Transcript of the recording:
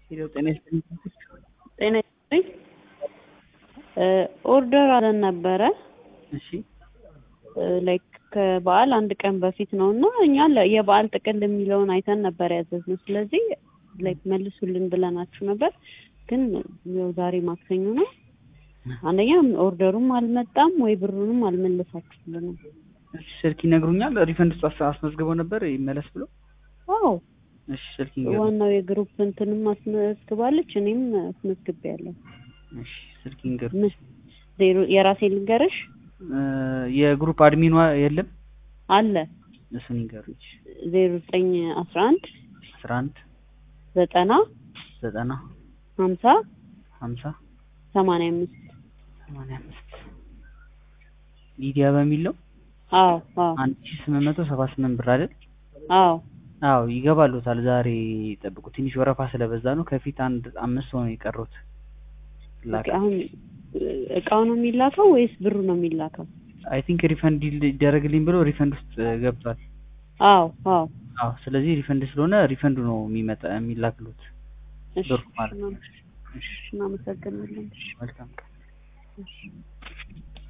ሄሎ ጤና ይስጥልኝ። ጤና ይስጥልኝ። ኦርደር አለን ነበረ እሺ ላይክ ከበዓል አንድ ቀን በፊት ነው እና እኛ ለ- የበዓል ጥቅል የሚለውን አይተን ነበር ያዘዝነው። ስለዚህ ላይክ መልሱልን ብለናችሁ ነበር፣ ግን ያው ዛሬ ማክሰኞ ነው። አንደኛ ኦርደሩም አልመጣም ወይ ብሩንም አልመለሳችሁልንም። እሺ ስልክ ይነግሩኛል። ሪፈንድ ውስጥ አስ- አስመዝግበው ነበር ይመለስ ብሎ። አዎ እሺ ስልክ ይንገሩኝ። ዋናው የግሩፕ እንትንም አስመዝግባለች፣ እኔም አስመዝግቤያለሁ። እሺ ስልክ ይንገሩኝ። ምን ዜሮ የራሴ ልንገርሽ እ የግሩፕ አድሚኗ የለም አለ እሱን ይንገሩኝ። ዜሮ ዘጠኝ አስራ አንድ አስራ አንድ ዘጠና ዘጠና ሀምሳ ሀምሳ ሰማንያ አምስት ሰማንያ አምስት ሊዲያ በሚል ነው። አዎ አዎ አንድ ሺ ስምንት መቶ ሰባ ስምንት ብር አይደል? አዎ አዎ ይገባሉታል። ዛሬ ጠብቁ። ትንሽ ወረፋ ስለበዛ ነው። ከፊት አንድ አምስት ሰው ነው የቀሩት። ኦኬ፣ አሁን እቃው ነው የሚላከው ወይስ ብሩ ነው የሚላከው? አይ ቲንክ ሪፈንድ ይደረግልኝ ብሎ ሪፈንድ ውስጥ ገብቷል። አዎ አዎ አዎ ስለዚህ ሪፈንድ ስለሆነ ሪፈንዱ ነው የሚመጣ የሚላክሉት እሺ ብሩ ማለት ነው። እናመሰግናለን። መልካም ቀን። እሺ